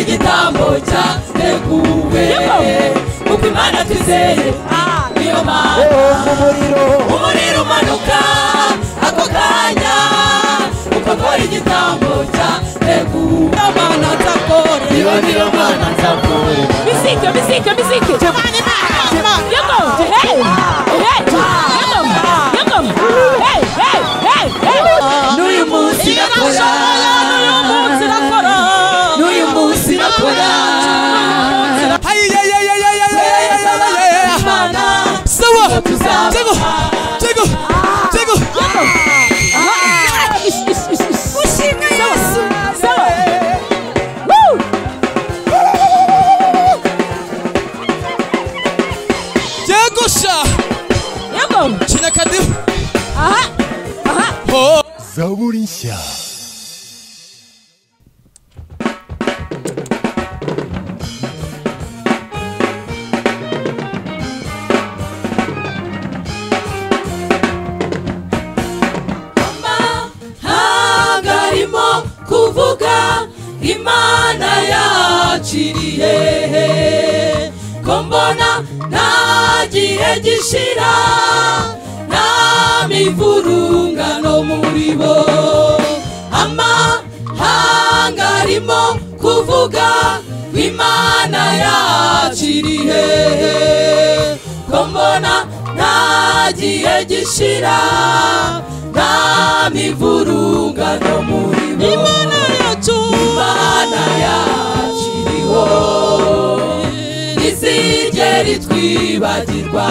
igitambo cyateguwe kuko imana twizeye niyo mana umuriro umuriro umanuka ako kanya uko akora igitambo cyateguwe amana atakore iyo niyo mana nzakorera Miziki, miziki, miziki. Jamani, yoko, hey, hey, yoko, yoko, hey, hey, hey, hey. n'uyu munsi nakora Uyu munsi nakora. n'uyu munsi nakora Imana, Sawa. tuzaba- Tego. Tego. Tego. Ish, ish, ish, ish. Ushimwe Yesu. Sawa. Woo. Tego sha. Yoko. China kadi. Aha, aha. Oh. zaburi nshya amahanga arimo kuvuga imana yaciriye ko mbona nta gihe gishira nta mivurungano muri bo amahanga arimo kuvuga imana yaciriye ko mbona nta gihe gishira nta mivurungano muri bo imana yacu imana yaciriho ntizigere itwibagirwa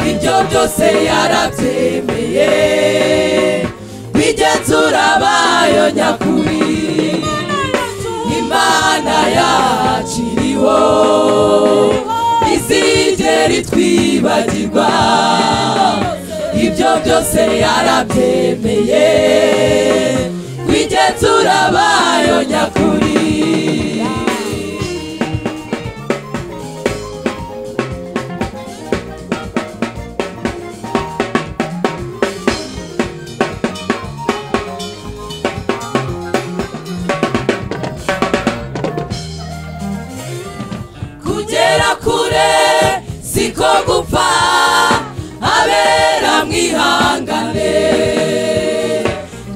ibyo byose yarabyemeye bigenzura bayo nyakuri imana yaciriho ntizigere itwibagirwa ibyo byose yarabyemeye wigenzura bayo nyakuri kugera kure siko gupfa abera mwihangane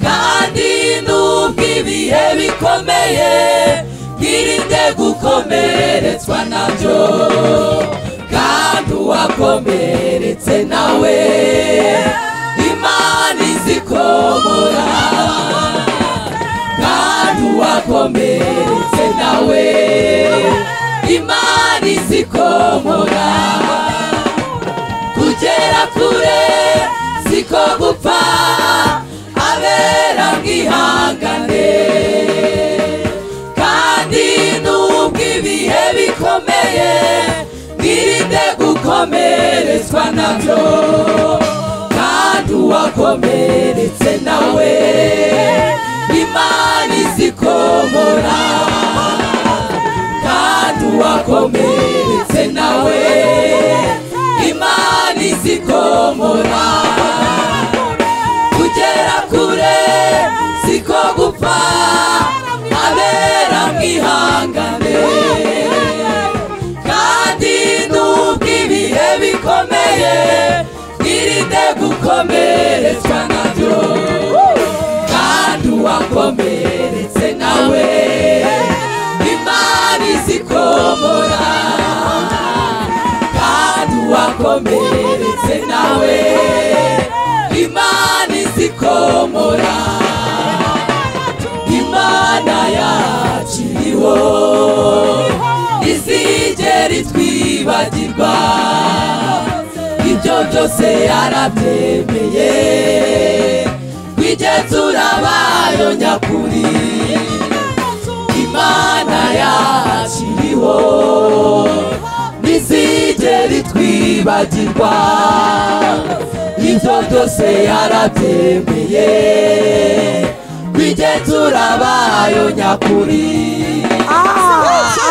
kandi nubwo ibihe bikomeye mwirinde gukomeretswa nabyo kandi uwakomeretse nawe imana izikomora kandi uwakomeretse nawe imana izikomora kugera kure siko gupfa abera mwihangane kandi nubwo ibihe bikomeye mwirinde gukomeretswa nabyo kandi uwakomeretse nawe imana izikomora kandi uwakomeretse nawe imana izikomora kugera kure siko gupfa abera mwihangane kandi nubwo ibihe bikomeye mwirinde gukomeretswa nabyo kandi uwakomeretse nawe imana izikomora kandi uwakomeretse nawe imana izikomora imana yakiriho izigera itwibagirwa ibyo byose yarabyemeye wigenzura bayo nyakuri imana yakiriho ntizigere itwibagirwa ibyo byose yarabyemeye kwigenzura bayo nyakuri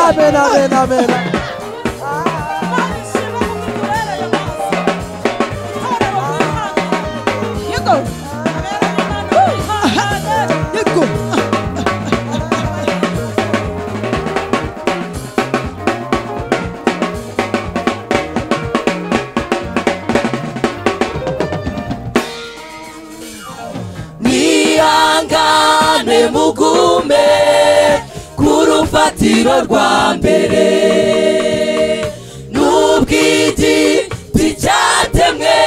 amen amen amen Yoko. Woo. Yego. mugume ku rufatiro rwa mbere n'ubwigi ticyatemwe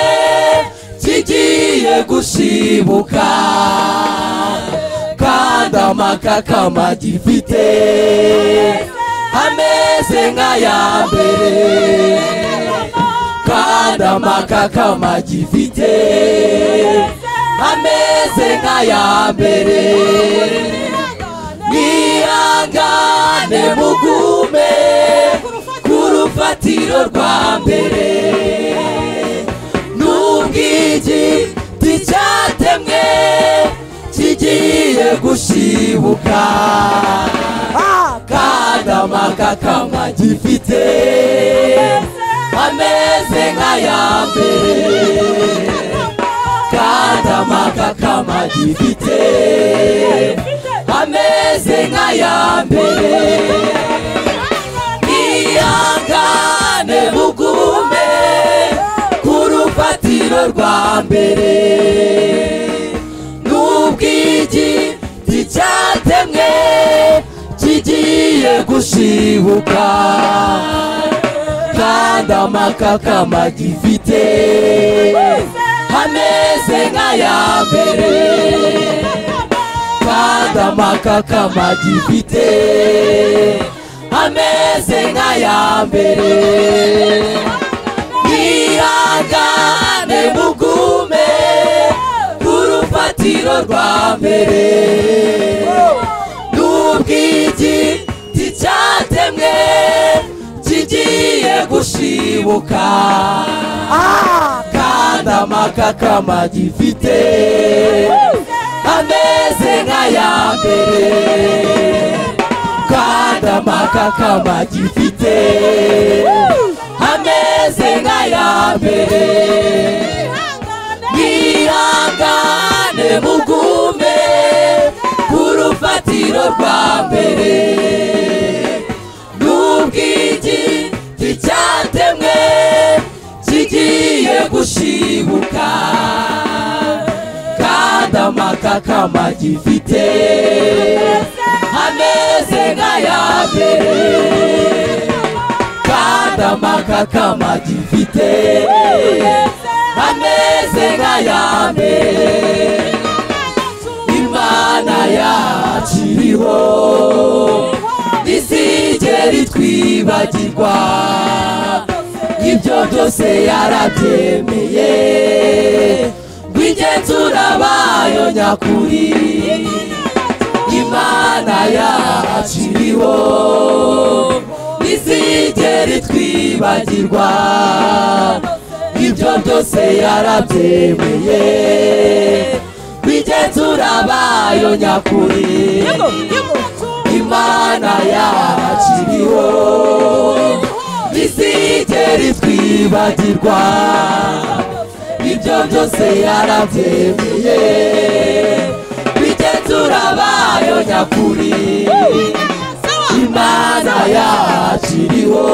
kigiye gushibuka kandi amakakama gifite ameze nk'aya mbere kandi amakakama gifite ameze nk'aya mbere mwihangane mugume ku rufatiro rwa mbere n'ubwigi ticyatemwe kigiye gushibuka kandi amakakama gifite ameze nk'aya mbere kandi amakakama gifite ameze nk'aya mbere ihangane mugume ku rufatiro rwa mbere n'ubwigi ticyatemwe kigiye gushibuka kandi amakakama gifite ameze nk'aya mbere kandi amakakama gifite ameze nk'aya mbere mwihangane mugume ku rufatiro rwa mbere n'ubwigi ticyatemwe kigiye gushibuka kandi amakakama gifite ameze nk'aya mbere kandi amakakama gifite ameze nk'aya mbere mwihangane mugume ku rufatiro rwa mbere n'ubwigi ticyatemwe kigiye gushibuka kandi amakakama gifite ameze nk'aya mbere kandi amakakama gifite ameze nk'aya mbere imana yakiriho ntizigera itwibagirwa ibyo byose yarabyemeye ngo igenzura bayo nyakuri imana yacu iriho ntizigera itwibagirwa ibyo byose yarabyemeye ngo igenzura bayo nyakuri Yego, yego. imana yacu iriho ntizigera itwibagirwa ibyo byose yarabyemeye bigenzura bayo nyakuri imana yacu iriho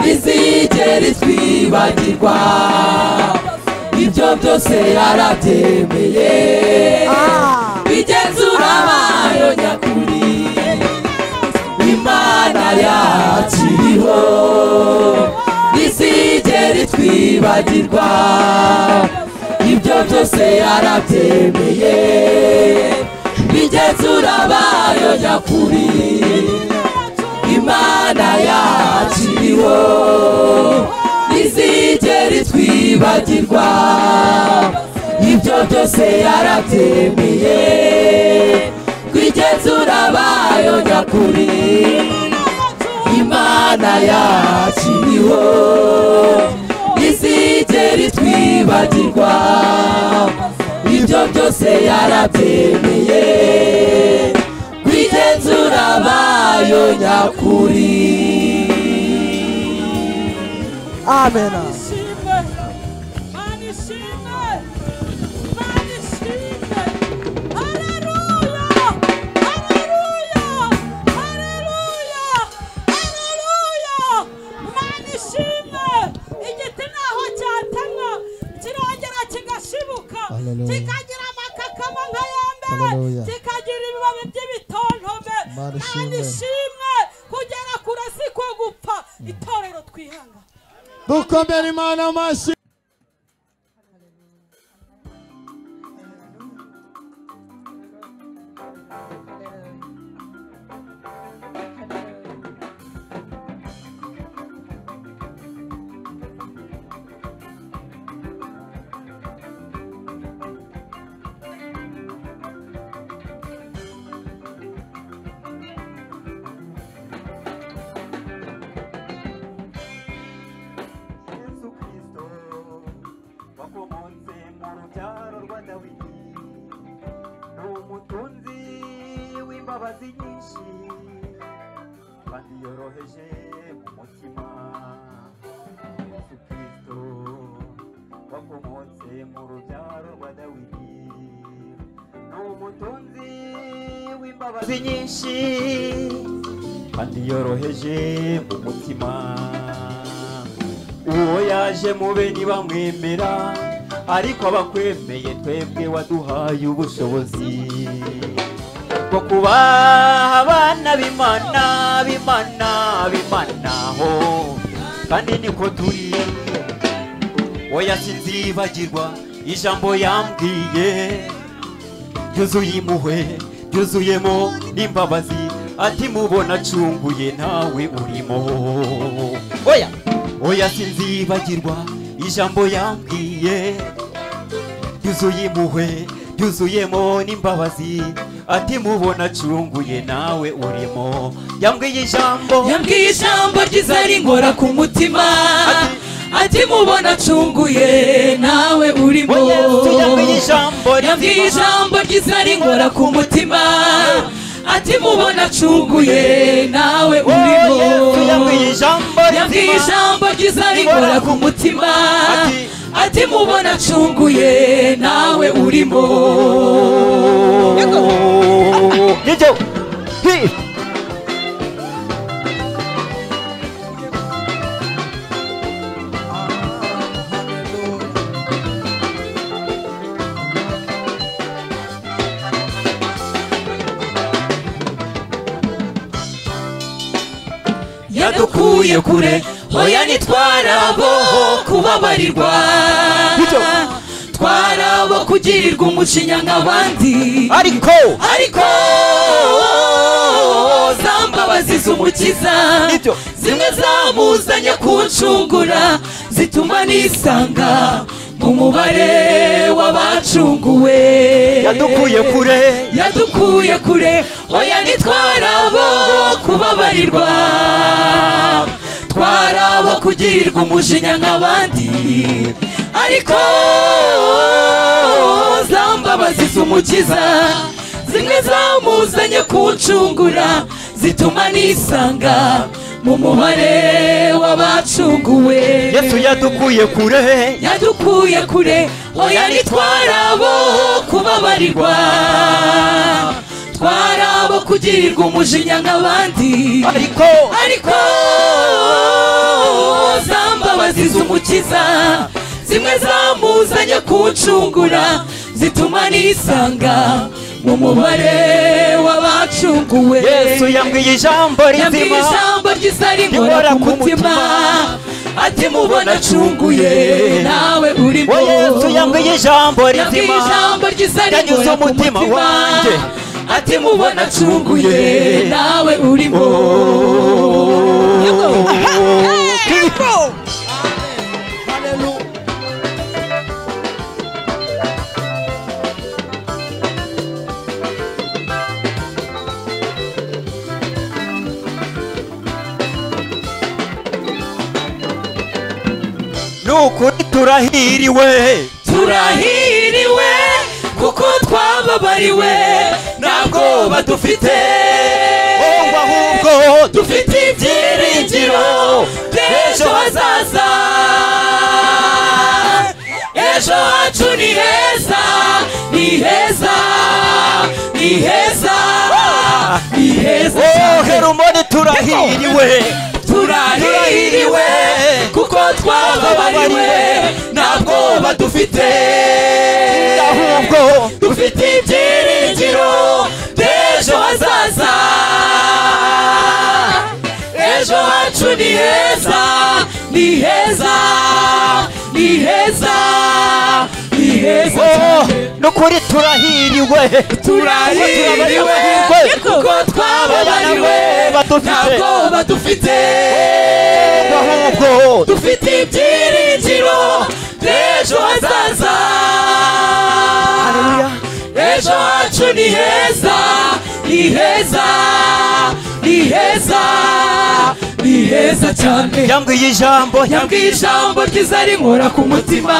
ntizigera itwibagirwa ibyo byose yarabyemeye bigenzura bayo nyakuri imana yacu iriho ntizigera itwibagirwa ibyo byose yarabyemeye bigenzura bayo nyakuri imana yacu iriho ntizigera itwibagirwa ibyo byose yarabyemeye kwigenzura bayo nyakuri imana yacu iriho ntizigera itwibagirwa ibyo byose yarabyemeye kwigenzura bayo nyakuri Amen. Nishimwe, manishimwe, manishimwe. Haleluya, haleluya, haleluya, haleluya. Manishimwe. Igiti ntaho cyatemwa kirongera kigashibuka Haleluya. kikagira amakakama nk'ayambere Haleluya. kika Imana ishimwe. imana ishimwe kugera kure si ko gupfa itorero twihanga dukomere imana amashyi yesu kristo wakomotse mu rubyaro rwa dawidi ni umutunzi w'imbabazi nyinshi kandi yoroheje mu mutima yesu kristo wakomotse mu rubyaro rwa dawidi ni umutunzi w'imbabazi nyinshi kandi yoroheje mu mutima uwo yaje mube ntibamwemera ariko abakwemeye twebwe waduhaye ubushobozi bwo kubaha abana b'imana b'imana b'imana ho kandi niko turi oya sinzibagirwa ijambo yambwiye ryuzuye impuhwe ryuzuyemo n'imbabazi ati mubona acunguye ntawe urimo oya oya sinzibagirwa ijambo yambwiye ryuzuye impuhwe ryuzuyemo n'imbabazi ati mubona acunguye nawe urimo yambwiye ijambo yambwiye ijambo ryiza ringora ku mutima ati mubona acunguye nawe urimo Oya, Yesu yambwiye ijambo rizima. yambwiye ijambo ryiza ringora ku mutima ati mubona acunguye nawe urimo Oh, Yesu yambwiye ijambo rizima. yambwiye ijambo ryiza ringora ku mutima Ati, ati mubona acunguye nawe urimo Yego. Hi. yadukuye kure hoya nitwarabo kubabarirwa twarabo kugirirwa umucinya nk'abandi Ariko ariko za mbabazi z'umukiza Nibyo. zimwe zamuzanye kuncungura zituma nisanga mu mubare w'abacunguwe yadukuye kure yadukuye kure oya ntitwarabo kubabarirwa twarabo kugirirwa umujinya nk'abandi ariko za mbabazi z'umukiza zimwe zamuzanye kuncungura zituma nisanga mu mubare w'abacunguwe Yesu yadukuye kure yadukuye kure oya ntitwarabo kubabarirwa twarabo kugirirwa umujinya nk'abandi ariko ariko za mbabazi z'umukiza zimwe zamuzanye kuncungura zituma nisanga mu mubare w'abacunguwe Yesu yambwiye ijambo yambwiye rizima ijambo ryiza ringora ku mutima ati mubona acunguye nawe urimo we Yesu yambwiye ijambo yambwiye rizima ijambo ryiza yanyuze ringora ku umutima mutima wanjye ati mubona acunguye nawe urimo ni ukuri turahiriwe turahiriwe kuko twababariwe nta bwoba dufite ngo ahubwo dufite ibyiringiro by'ejo hazaza ejo hacu ni heza ni heza ni heza ni heza oh cyane. herumoni turahiriwe turahiriwe kuko twababariwe nta bwoba dufite ahubwo dufite ibyiringiro by'ejo hazaza ejo hacu ni heza ni heza ni heza ni heza Oh, cyane nukuri turahiriwe turahiriwe kuko twababaririwe ntabwo badufite ahubwo dufite ibyiringiro by'ejo hazaza ejo hacu ni heza ni heza ni heza ni heza cyane yambwiye ijambo yambwiye ijambo ryiza rinkora ku mutima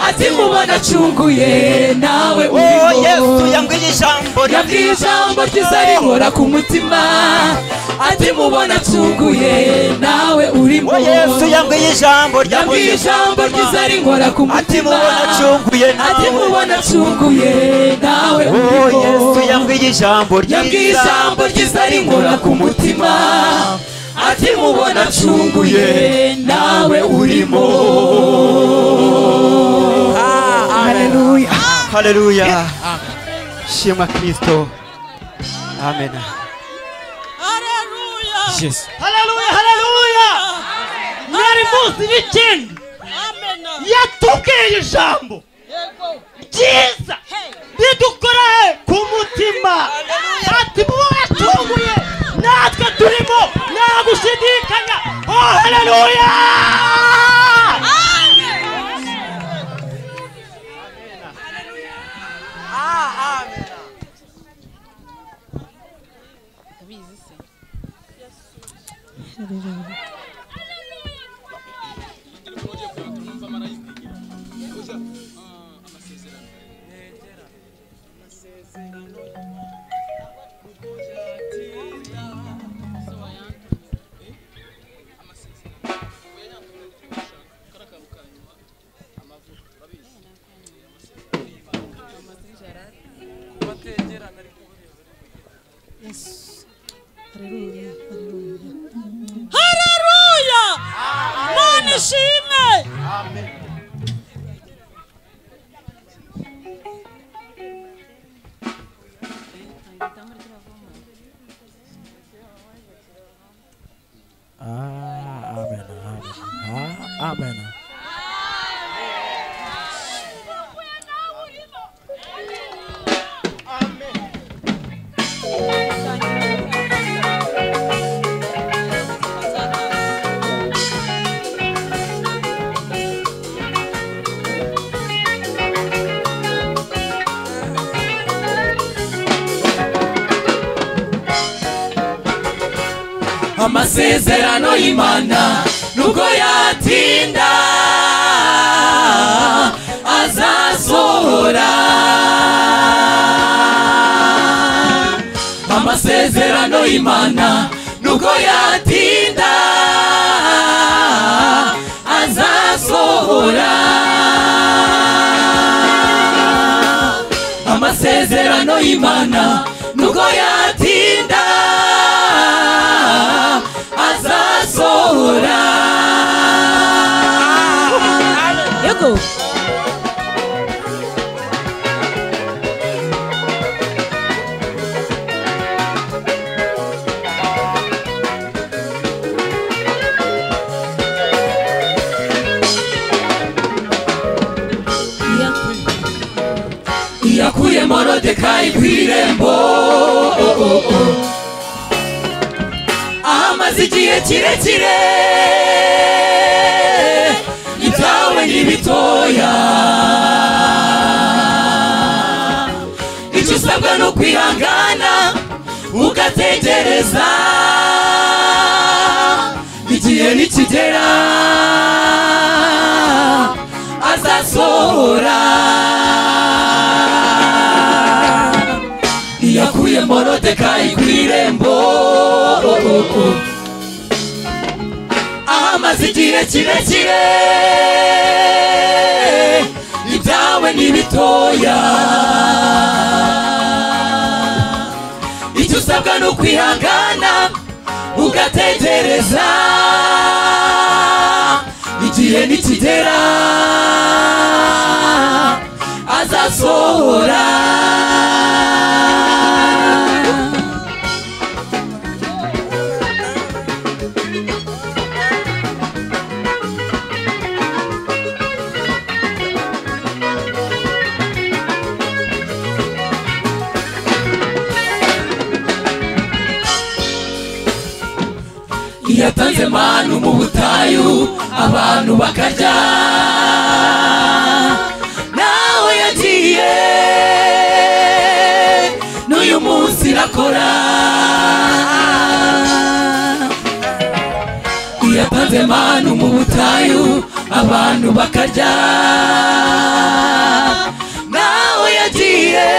ati mubona acunguye nawe Oh, uriho yesu yambwiye ijambo yabwiye ijambo ryiza rinkora ku mutima ati mubona acunguye nawe urimo Oh, yesu yambwiye ijambo yabwiye ijambo ryiza rinkora ku ati mutima mubona acunguye ati nawe mubona acunguye nawe Oh, uriho yesu yambwiye ijambo yabwiye ryiza. ijambo ryiza rinkora ku mutima ati mubona acunguye nawe urimo haleluya shimwa kristo amen Haleluya. Yes. haleluya haleluya mwari munsi n'ikindi Amen. yatubwiye ijambo Yego. byiza Hey. bidukora he ku mutima ati mubo watunguye natwe turimo nta gushidikanya oh haleluya Haleluya. Mana ishimwe. amasezerano y'imana nubwo yatinda azasohora amasezerano y'imana nubwo yatinda azasohora amasezerano y'imana nubwo yatinda azasohora Yego. iyakuye morodekayi ku irembo ahamaze igihe kirekire ibyawe ni bitoya icyo usabwa ni ukwihangana ugategereza igihe nikigera azasohora iyakuye morodekayi ku irembo ahamaze igihe kirekire ibyawe ni bitoya icyo usabwa ni ukwihangana ugategereza igihe nikigera azasohora yatanze manu mu butayu abantu bakarya nawe yagiye n'uyu munsi irakora yatanze manu mu butayu abantu bakarya nawe yagiye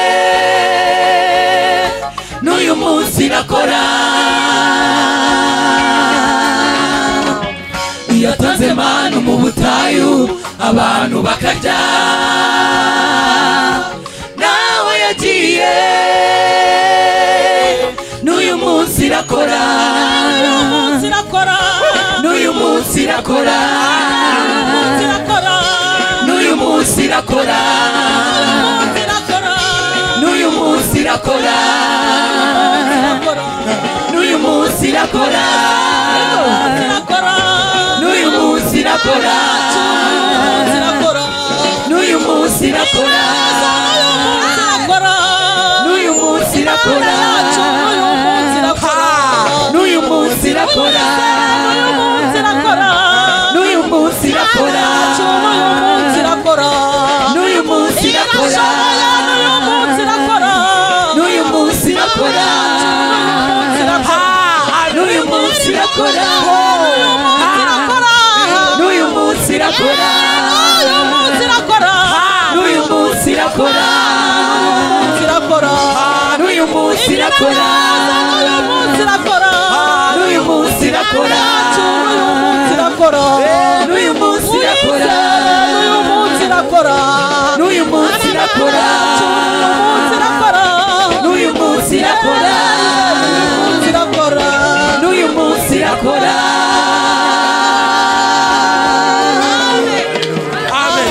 n'uyu munsi irakora yatanze manu mu butayu abantu bakarya nawe yagiye n'uyu munsi irakora zirakora n'uyu munsi irakora zirakora n'uyu munsi irakora zirakora n'uyu munsi irakora n'uyu munsi irakora zirakora n'uyu munsi irakora zirakora n'uyu munsi irakora zirakora n'uyu munsi irakora n'uyu munsi irakora n'uyu munsi irakora n'uyu munsi irakora n'uyu munsi irakora n'uyu munsi irakora n'uyu munsi irakora n'uyu munsi irakora n'uyu munsi irakora n'uyu munsi irakora n'uyu munsi irakora n'uyu munsi irakora n'uyu munsi irakora n'uyu munsi irakora amen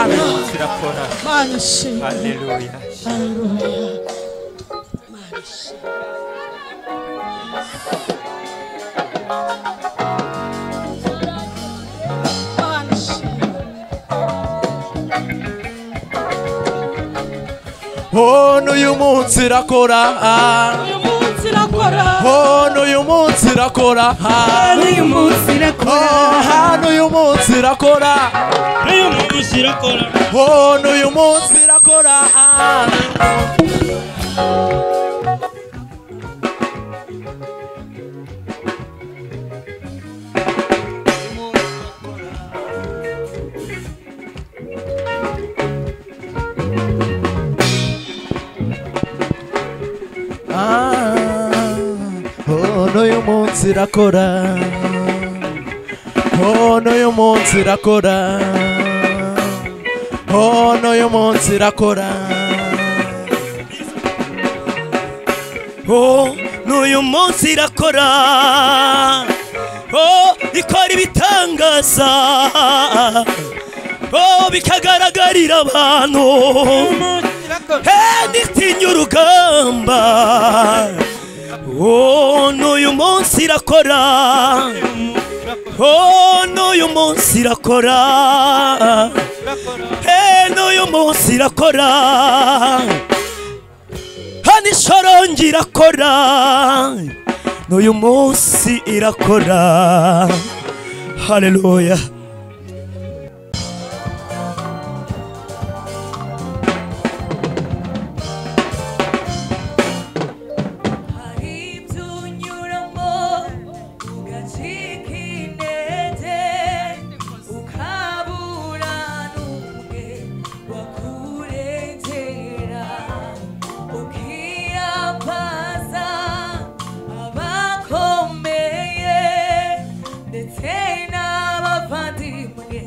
amen sirakora Mana shimwe. haleluya Oh, n'uyu munsi irakora Oh, n'uyu munsi irakora n'uyu munsi irakora Oh, n'uyu munsi irakora N'uyu munsi irakora Oh, n'uyu munsi irakora Ah, oh, n'uyu munsi irakora oh, n'uyu munsi irakora oh, n'uyu munsi irakora Oh, n'uyu munsi irakora oh, ikora ibitangaza oh, bikagaragarira abantu Eh, ntitinye urugamba oh, n'uyu munsi irakora oh, n'uyu munsi irakora Eh, n'uyu munsi irakora hano ishorongi irakora n'uyu munsi irakora haleluya abakomeye ndetse n'abavandimwe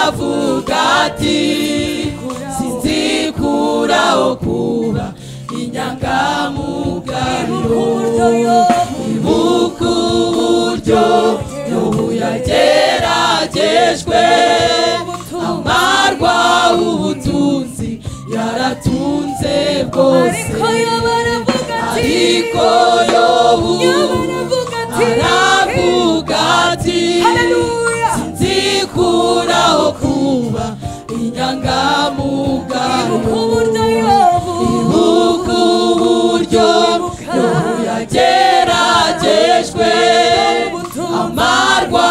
ati sinzikuraho kuba inyangamugariro ibuka uburyo yobu yageragejwe amarwa ubutunzi yaratunze bwose ariko ariko yoba aravuga ati yobu yoba aravuga ati aravuga ati Haleluya. sinzikuraho kuba ibuka inyangamugariro uburyo yobu ibuka uburyo yobu yageragejwe amarwa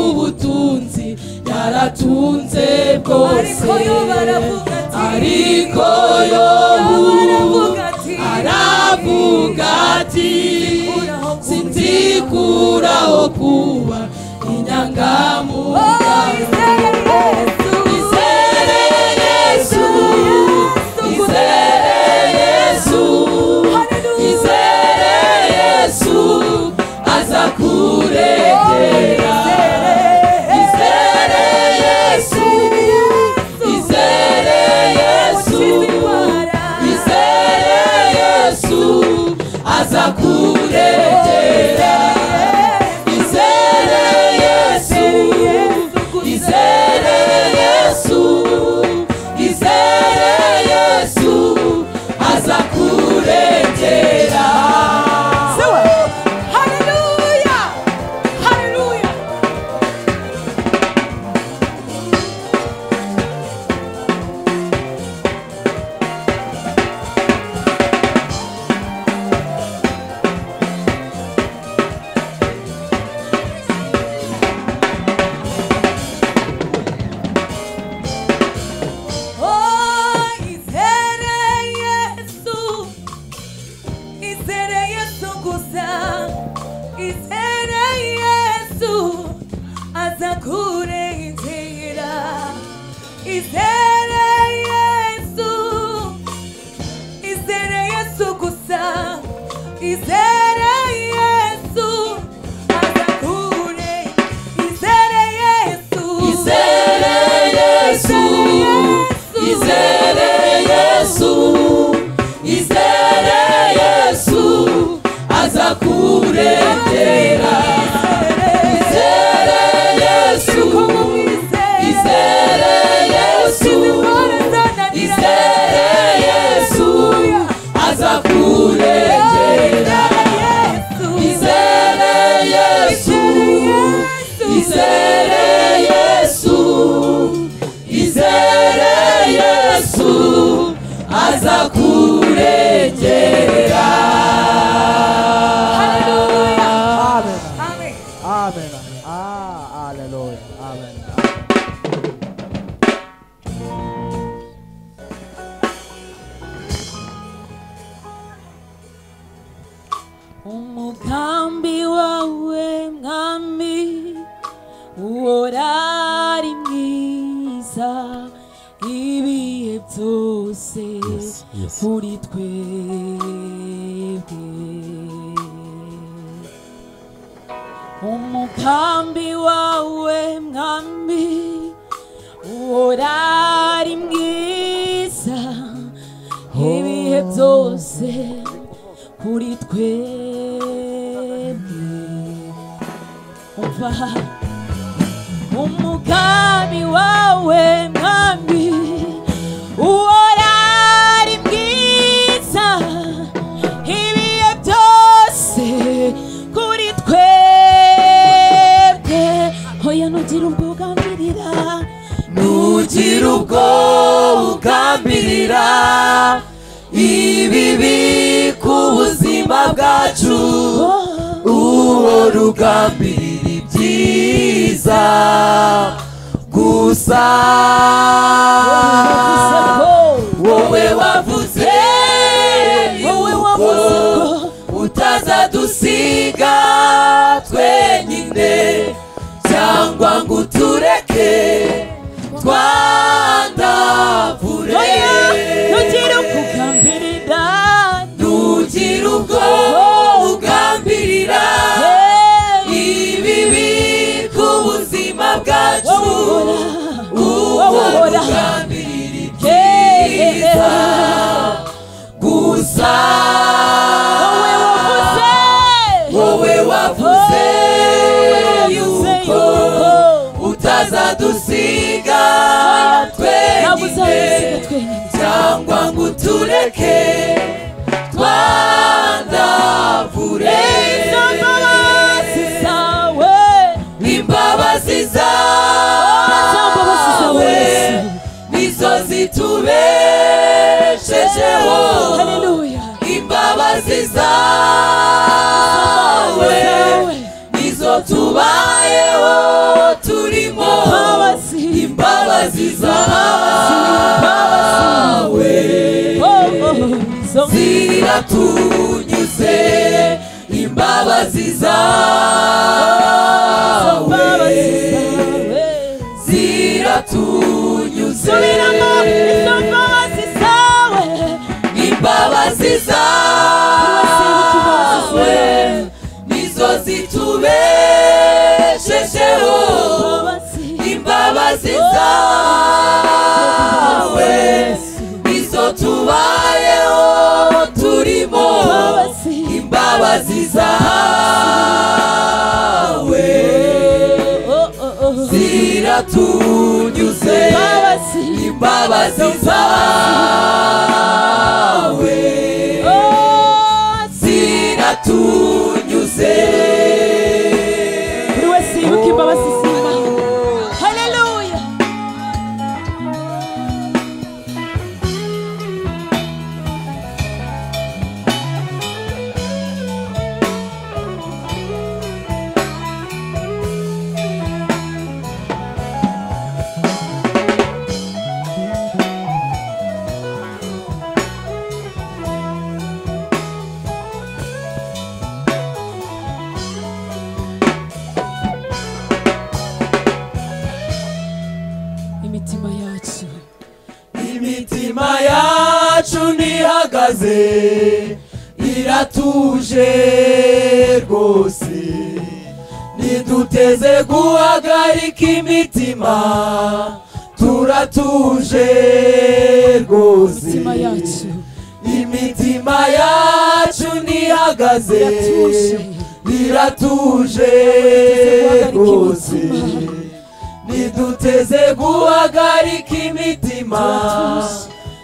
ubutunzi yaratunze bwose ariko yoba aravuga ati ariko yoba yobu aravuga ati aravuga ati sinzikuraho kuba inyangamugayo izere yesu izere yesu izere yesu aza kuregera izere yesu izere yesu izere yesu aza kuregera izere yesu izere yesu izere yesu aza kuregera Izere Yesu azakure Izere Yesu izere yesu izere yesu izere yesu aza kuregera izere yesu izere yesu izere yesu aza kuregera izere yesu izere yesu izere yesu aza kuregera Amen. Amen. Ah, hallelujah. Amen. umugambi wawe mwami uworari mwiza ibihe byose kuri twebwe umugambi wawe mwami uworari mwiza ibihe byose kuri twebwe umva umugambi wawe mwami uworari bwiza ibihe byose kuri twebwe hoya nugira ubwo ugambirira nugira ubwo ugambirira ibibi ku buzima bwacu uwo rugambirira ibyiza gusa wowe wavuze wowe ko wavuze ko utazadusiga twenyine cyangwa ngo utureke twandavure hoya nugira ubwo ugambirira nugira ubwo ugambirira ibibi ku buzima bwacu wowe uhora uwo wowe uhora rugamba tureke twandavure imbabazi zawe imbabazi zawe nizo zitubeshejeho imbabazi zawe nizo tubayeho turimo imbabazi zawe ziratunyuze imbabazi zawe ziratunyuze imbabazi zawe nizo zitubeshejeho imbabazi zawe nizo tubayeho turimo imbabazi zawe ziratunyuze imbabazi zawe ziratunyuze buri wese yibuke imbabazi z'imana haleluya imitima yacu imitima yacu ntihagaze iratuje rwose ntiduteze guhagarika imitima turatuje rwose imitima yacu imitima yacu ntihagaze Iratuje. iratuje rwose ntiduteze guhagarika imitima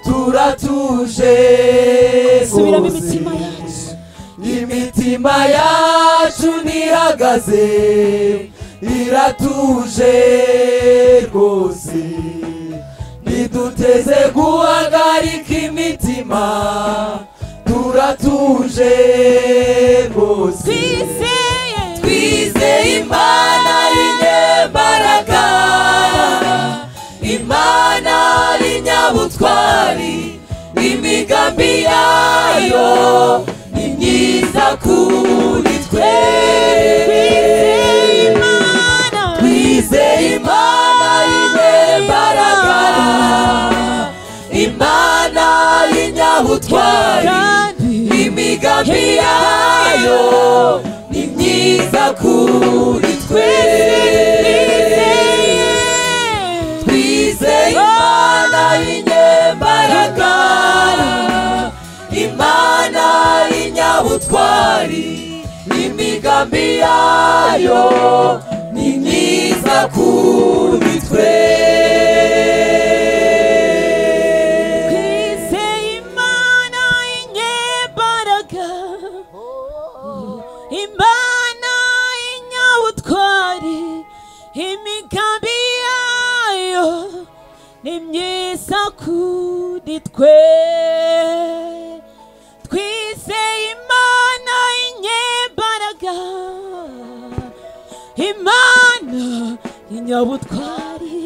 turatuje subiramo rwose imitima yacu imitima yacu ntihagaze iratuje rwose ntiduteze guhagarika imitima turatuje rwose twizeye imana y'inyembaraga imana y'inyabutwari imigambi yayo ni myiza kuri twe twizeye imana y'inyembaraga imana y'inyabutwari imigambi yayo ni myiza kuri twe twizeye imana y'inyembaraga imana y'inyabutwari imigambi yayo ni myiza kuri twe twizeye imana inyembaraga imana inyabutwari imigambi yayo ni myiza kuri twe twizeye imana inyembaraga imana inyabutwari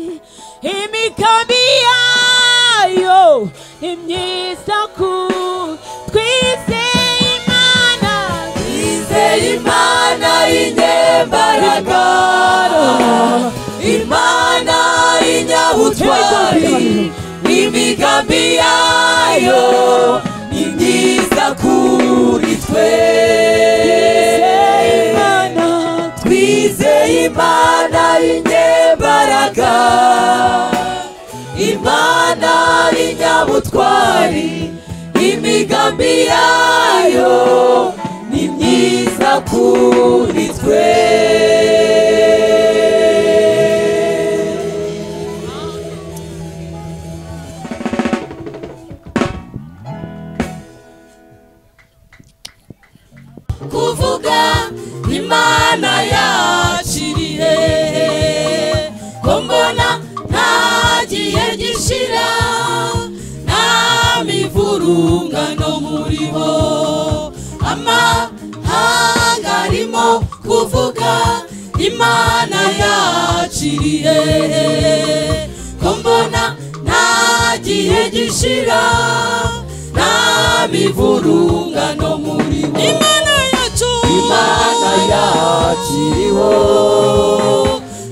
imigambi yayo ni myiza ku twizeye imana twizeye imana y'inyembaraga imana y'inyabutwari n'imigambi yayo ni myiza kuri twe imana twizeye imana y'inyembaraga imana y'inyabutwari imigambi yayo ni myiza kuri twe kuvuga imana yakiriye ko mbona nta gihe gishira nta mivurungano muri bo amahanga arimo kuvuga imana yakiriye ko mbona nta gihe gishira nta mivurungano muri bo imana yacu imana yakiriho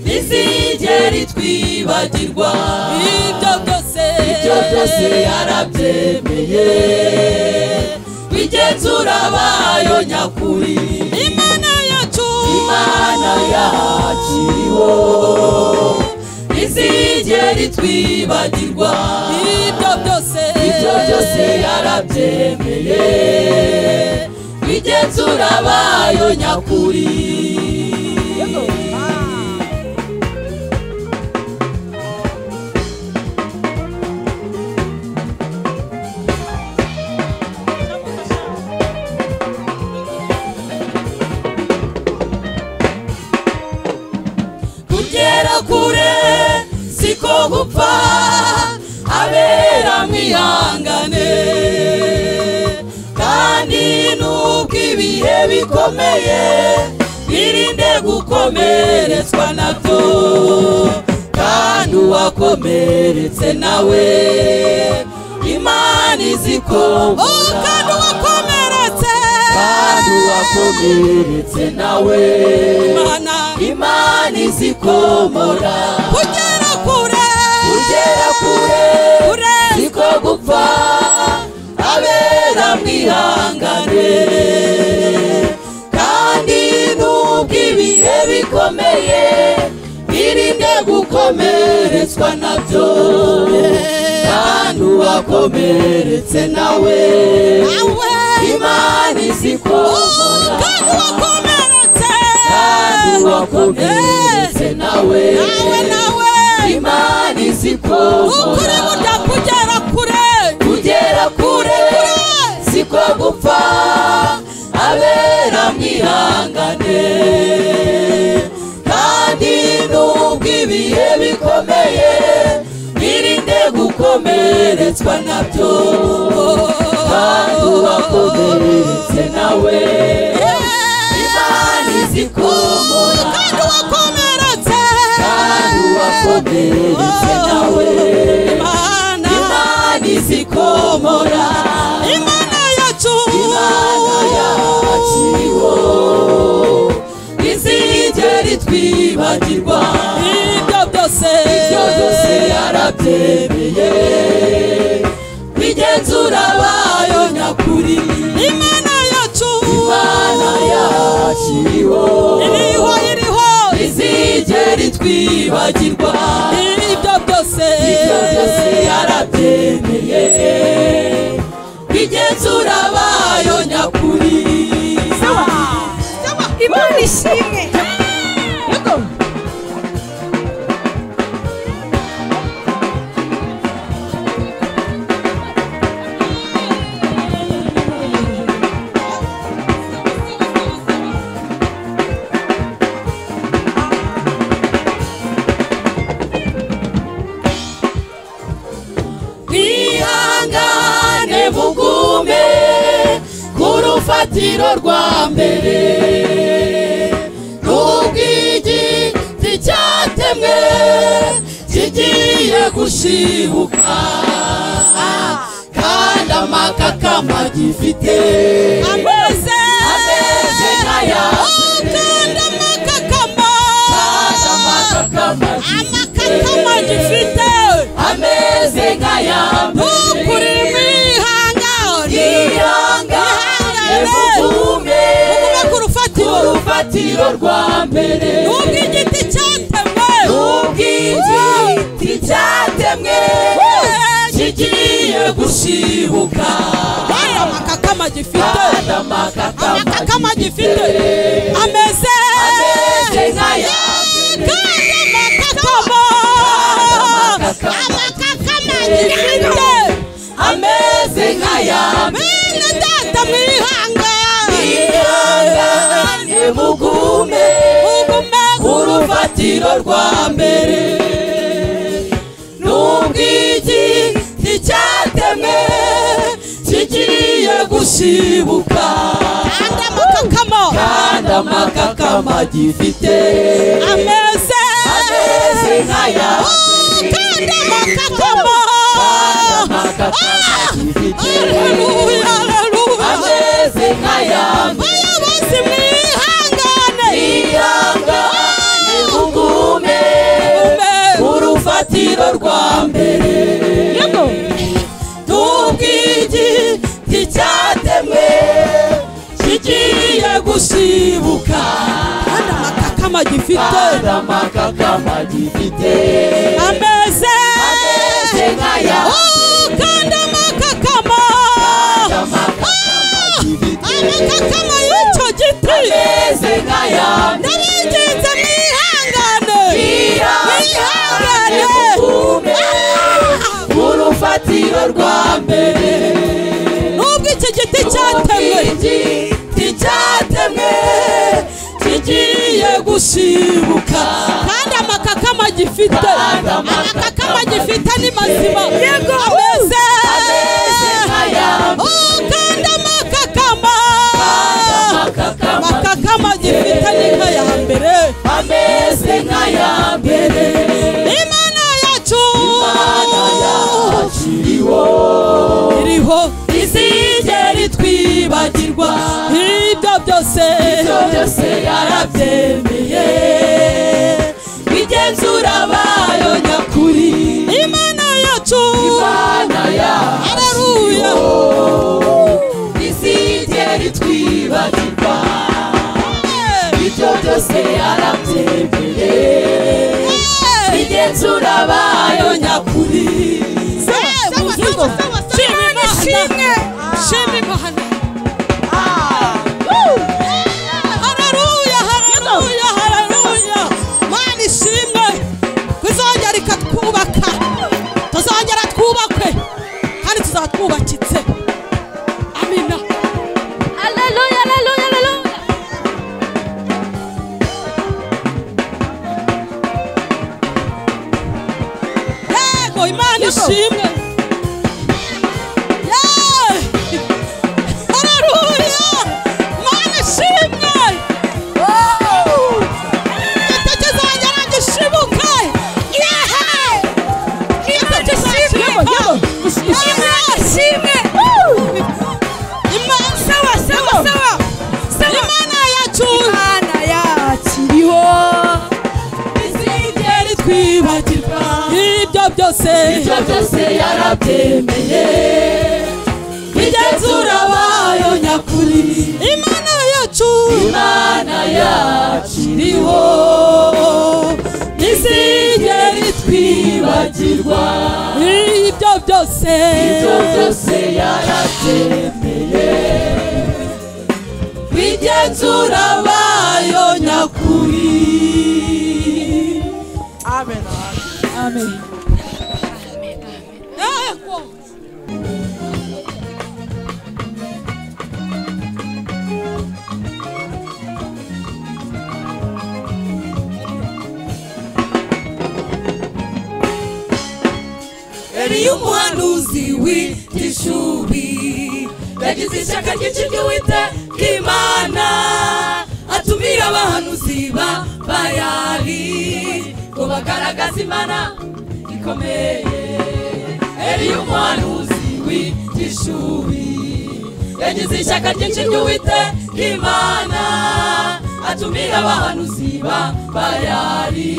ntizigera itwibagirwa ibyo byose ibyo byose yarabyemeye bigenzura bayo nyakuri imana yacu imana yakiriho ntizigera itwibagirwa ibyo byose ibyo byose yarabyemeye bigenzura bayo nyakuri kugera kure siko gupfa abera mwihangane kandi nubwo ibihe bikomeye birinde gukomeretswa nabyo kandi uwakomeretse nawe imana izikomora kandi uwakomeretse kandi uwakomeretse nawe imana imana izikomora kugera kure kugera kure kure siko gupfa abera mwihangane kandi nubwo ibihe bikomeye birinde gukomeretswa nabyo kandi uwakomeretse nawe imana izikomora kandi wakomeretse kandi wakomeretse nawe nawe nawe imana izikomora ukuri kugera kure kugera kure siko gupfa abera mwihangane kandi nubwo ibihe bikomeye birinde gukomeretswa nabyo kandi wakomeretse nawe imana izikomora kandi wakomeretse kandi wakomeretse nawe imana izikomora imana yacu imana yaciwo izigera itwibagirwa ibyo byose ibyo byose yarabyemeye bigenzura bayo nyakuri imana yacu imana yashyiriho iriho iriho izigera itwibagirwa ibyo byose ibyo byose yarabyemeye bigenzura bayo nyakuri imana ishimwe yego mwihangane mugume ku rufatiro rwa mbere nubwo igiti cyatemwe kigiye gushibuka kandi amakakama gifite ameze ameze nk'ayandi kandi amakakama kandi amakakama amakakama gifite ameze nk'ayambu kuri mwihangane mwihangane mugume mugume ku rufatiro urufatiro rwa mbere nubwo igiti cyatemwe nubwo igiti cyatemwe kigiye gushibuka kandi amakakama gifite amakakama gifite ameze ameze nk'ayambu kandi amakakama amakakama gifite ameze nk'aya mwene data mwihangane urufatiro rwa mbere nubwo igiti cyatemwe kigiye gusibuka Kanda amakakama kandi amakakama gifite ameze ameze nk'aya kanda amakakama amakakama gifite haleluya haleluya ameze nk'aya bayobozi mwihangane ihangane mugume urufatiro rwa mbere nubwo igiti cyatemwe kigiye gusibuka kanda amakakama gifite kandi amakakama gifite ameze ameze nk'aya Oh, kanda amakakama amakakama gifite amakakama y'icyo giti ameze nk'aya ndabinginze mwihangane ihangane mugume Ah! urufatiro rwa mbere nubwo iki giti cyatemwe igiti cyatemwe kigiye gusibuka kandi amakakama gifite Kandi amakakama amakakama gifite ni gifite. mazima yego ameze ameze nk'aya mbere. Oh, kandi amakakama amakakama amakakama gifite ni nk'aya mbere ameze nk'aya mbere imana yacu Imana yakiriho iriho izigera itwibagirwa ibyo byose ibyo byose yarabyemeye igenzura bayo nyakuri imana yacu imana yacu haleluya izigera itwibagirwa ibyo byose yarabyemeye igenzura bayo nyakuri twubakitse amina Hallelujah, hallelujah, hallelujah. yego imana ishimwe Yeee! haleluya imana ishimwe igitoki zanjye aragishibuka yehe igitoki kirashimwa imana ishimwe imana sawa sawa sawa imana yacu imana yakiriho izigera itwibagirwa ibyo byose ibyo byose yarabyemeye igenzura bayo nyakuri imana yacu imana yakiriho izigera itwibagirwa ibyo byose ibyo byose yarabyemeye bigenzura bayo nyakuri yego eliya umuhanuzi w'igishubi yagize ishyaka ryinshi ry'uwite bw'imana atumira abahanuzi ba bayali ngo bagaragaze imana ikomeye eliya umuhanuzi w'igishubi yagize ishyaka ryinshi ry'uwite bw'imana atumira abahanuzi ba bayali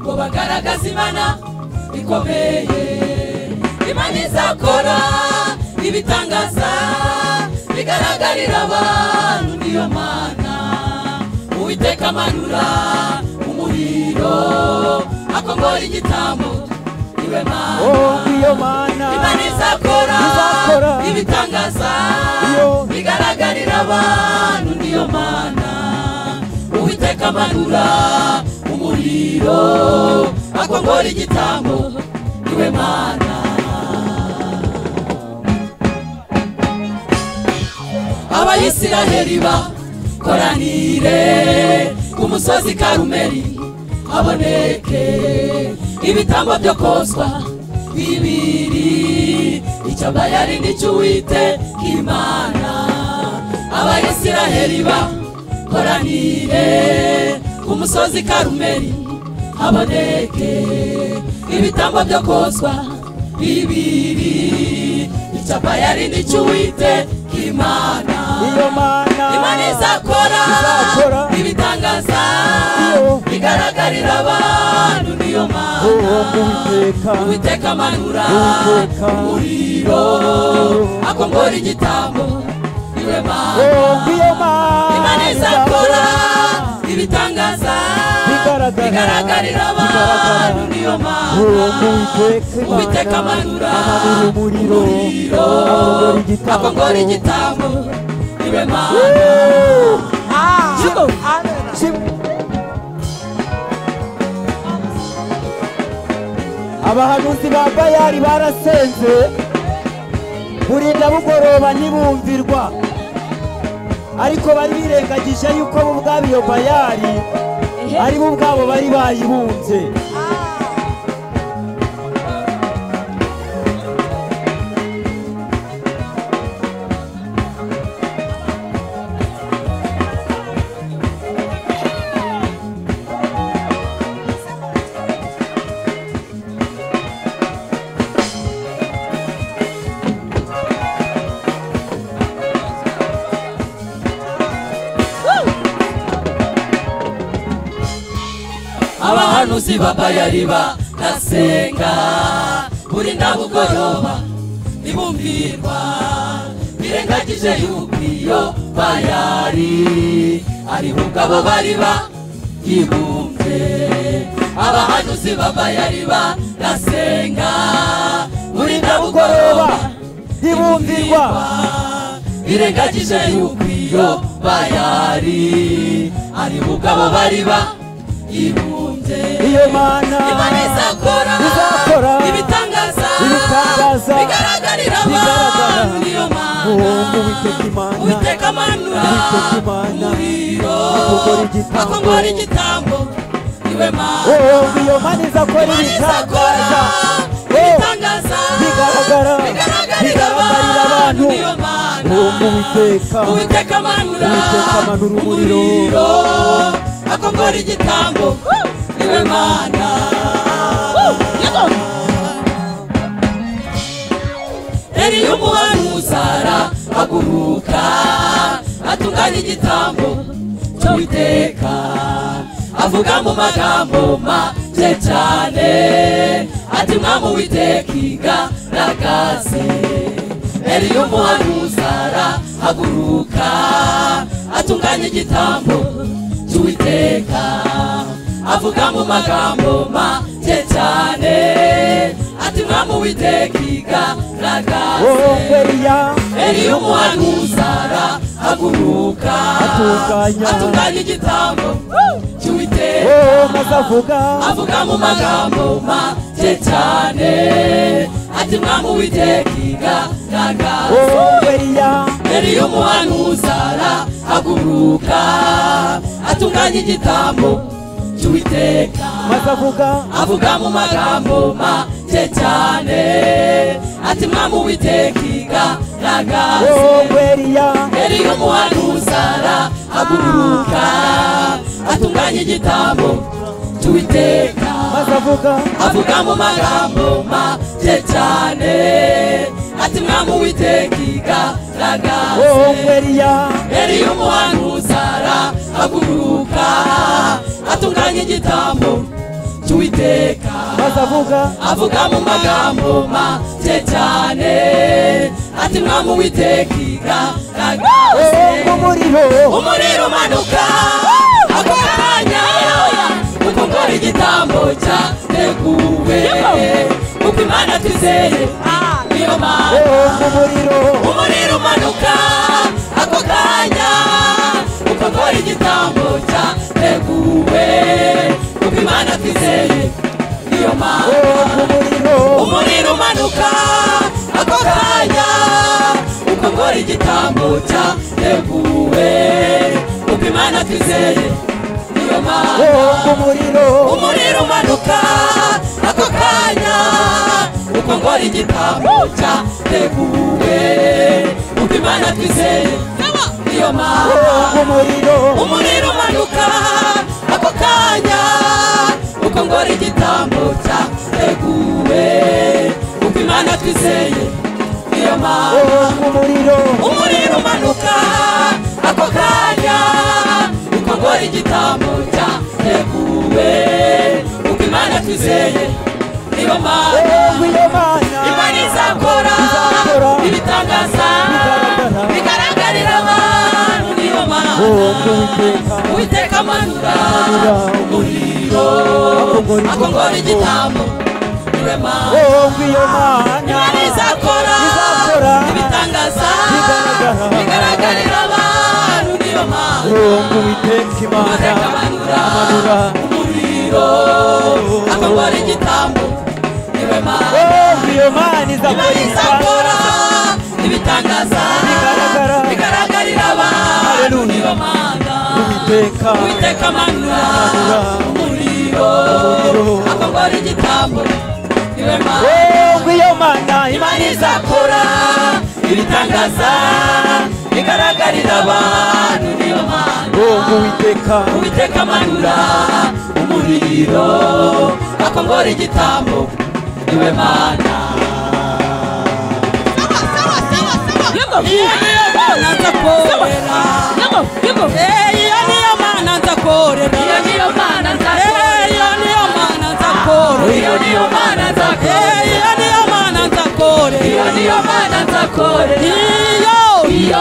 ngo bagaragaze imana bikomeye imana izakora ibitangaza bigaragarira abantu niyo mana uwiteka amanura umuriro akongora igitambo iwe mana iyo mana imana izakora Izakora. ibitangaza Iyo. bigaragarira abantu niyo mana uwiteka amanura umuriro akongora igitambo niwe mana abayisiraheli bakoranire ku musozi karumeli haboneke ibitambo byo koswa bibiri icyo bayari nicyo uwite imana abayisiraheli bakoranire ku musozi karumeri haboneke ibitambo byo koswa bibiri icyo bayari nicyo uwite imana iyo mana imana izakora izakora ibitangaza Iyo. bigaragarira abantu niyo mana uwo muwiteka uwiteka amanura Uwiteka. umuriro akongora igitambo niwe mana uwo ngiyo mana imana izakora ibitangaza Bigaragara. bigaragarira abantu Bigaragara. niyo uwo mana muwiteka uwiteka imana amanura amanura umuriro umuriro akongora igitambo. akongora igitambo niwe mana Yuko. abahanuzi ba bayari barasenze burinda bugoroba ntibumvirwa ariko bari birengagije yuko bo ubwabo iyo bayari ari bo ubwabo bari bayibumbye abahanuzi babayari barasenga burinda bugoroba ntibumvirwa birengagije yuko iyo bayari ari bugabo bari bayibumbye abahanuzi babayari barasenga burinda bugoroba ntibumvirwa birengagije yuko iyo bayari ari bugabo bari bayibumbye iyo mana imana izakora izakora ibitangaza ibitangaza bigaragarira bigaragara. abantu niyo uwo mana muwiteka imana uwiteka amanura Uwiteka Imana, umuriro akongora igitambo. akongora igitambo niwe mana uwo ngiyo mana izakora imana izakora ibitangaza Oh. ibitangaza bigaragara. bigaragarira abantu Bigaragarira abantu. niyo mana uwo muwiteka uwiteka amanura Uwiteka amanura umuriro. umuriro akongora igitambo niwe mana Eliya umuhanuzi arahaguruka atunganya igitambo cy'uwiteka avuga mu magambo make cyane ati mwami uwiteka igaragaze Eliya umuhanuzi arahaguruka atunganya igitambo cy'uwiteka avuga mu magambo make cyane ati mwami uwiteka igaragaze uwo Eliya Eliya umuhanuzi arahaguruka Atunganya. atunganya igitambo cy'uwiteka uwo maze avuga avuga mu magambo make cyane ati mwami uwiteka igaragaze uwo Eliya Eliya umuhanuzi arahaguruka atunganya igitambo cy'uwiteka maze avuga avuga mu magambo make cyane ati mwami uwiteka igaragaze uwo Eliya Eliya umuhanuzi arahaguruka atunganya igitambo cy'uwiteka maze avuga avuga mu magambo make cyane ati mwami uwiteka igaragaze uwo Eliya Eliya umuhanuzi arahaguruka atunganya igitambo cy'uwiteka maze avuga avuga mu magambo make cyane ati mwami uwiteka igaragaze uwo umuriro umuriro umanuka akokanya kuko ngora igitambo cyateguwe kuko imana twizeye niyo mana uwo umuriro umuriro umanuka ako kanya kuko ngora igitambo cyateguwe kuko imana twizeye niyo mana uwo umuriro umuriro umanuka ako kanya uko nkora igitambo cyateguwe uko imana twizeye niyo mana umutima bomba umuriro umuriro umanuka ako kanya uko ngora igitambo cya teguwe uko imana twizeye niyo mana bomba umuriro umuriro umanuka ako kanya uko ngora igitambo cyateguwe uko imana twizeye niyo mana bomba umuriro umuriro umanuka ako kanya uko ngora igitambo cyateguwe uko imana twizeye niyo mana bomba iyo mana imana izakora Izakora. ibitangaza Bigaragara. bigaragarira abantu niyo mana bomba uwiteka uwiteka amanura Amanura umuriro akongora akongora igitambo niwe mana bomba iyo mana imana izakora Izakora. ibitangaza Bigaragara. bigaragarira abantu niyo mana bomba uwiteka imana uwiteka amanura amanura umuriro akongora igitambo niwe mana bomba iyo mana izakora imana izakora ibitangaza Bigaragara. bigaragarira abantu Hallelujah. niyo mana uwiteka uwiteka amanura umuriro akongora igitambo niwe mana bomba iyo mana imana izakora ibitangaza bigaragarira abantu niyo mana bomba uwiteka uwiteka amanura umuriro akongora igitambo niwe mana Yego. nzakorera Yego. Yego. iyo niyo mana nzakorera iyo niyo mana Eh, iyo niyo mana nzakorera iyo niyo mana Eh, nzakorera iyo niyo mana iyo nzakorera niyo mana nzakorera iyo iyo iyo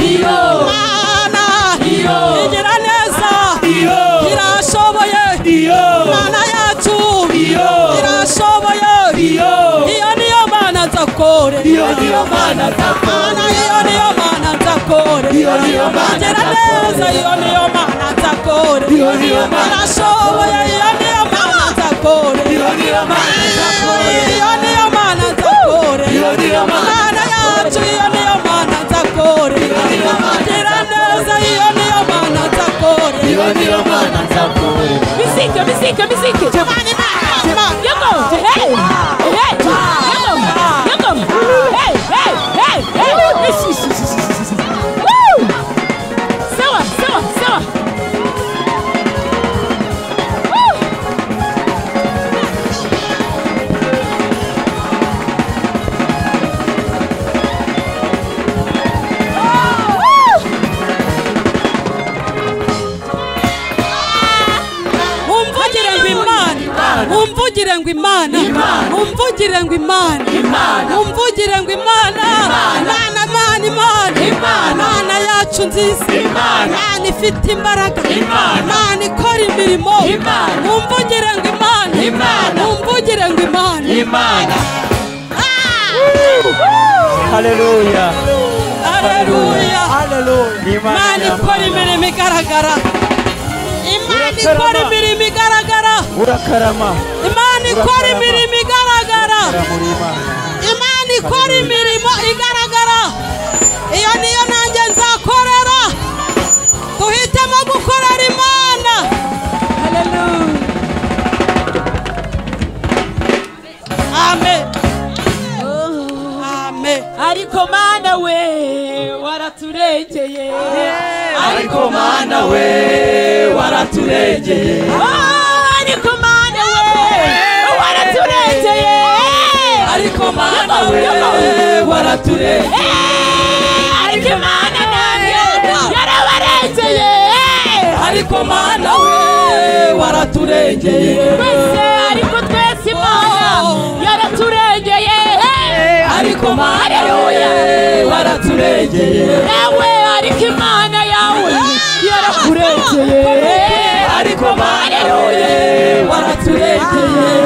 iyo mana iyo igira neza iyo irashoboye iyo mana yacu Iyo. irashoboye iyo iyo niyo mana nzakore iyo niyo mana mana nzakorera iyo niyo mana nzakore Iyo niyo mana igira nzakore. neza iyo niyo mana nzakore Iyo niyo mana irashoboye iyo niyo mana nzakore iyo niyo mana nzakorera iyo niyo mana nzakore Iyo niyo mana mana yacu iyo niyo mana nzakore niyo mana igira neza iyo niyo mana nzakore iyo niyo mana nzakorera Musique, musique, musique. Yoko. Hey. Hey. Yoko. Yoko. Hey. Hey. Hey. Hey. Ishi, ishi, ishi, ishi, ishi. Woo. Sawa, sawa, sawa. Woo. Woo. umvugire ngo imana umvugire ngo imana umvugire ngo imana umvugire ngo imana mana mana imana mana yacu nziza mana ifite imbaraga mana ikora imirimo umvugire ngo imana umvugire ngo imana haleluya aleluya haleluya ni imana ikora imirimo igaragara imana ikora imirimo igaragara urakarama imana ikora imirimo igaragara muri imana imana ikora imirimo igaragara iyo niyo nanjye nzakorera duhitemo gukorera imana amen amen ariko mana we waraturengeye ariko mana we waraturengeye Ah, ariko mana we waraturengeye ariko mana we waraturengeye Eh, ariko mana we yarabarengeye ariko mana we waraturengeye twese ariko twese imana yaraturengeye ariko mana we waraturengeye nawe ariko imana yawe yarakurengeye ariko mana we waraturengeye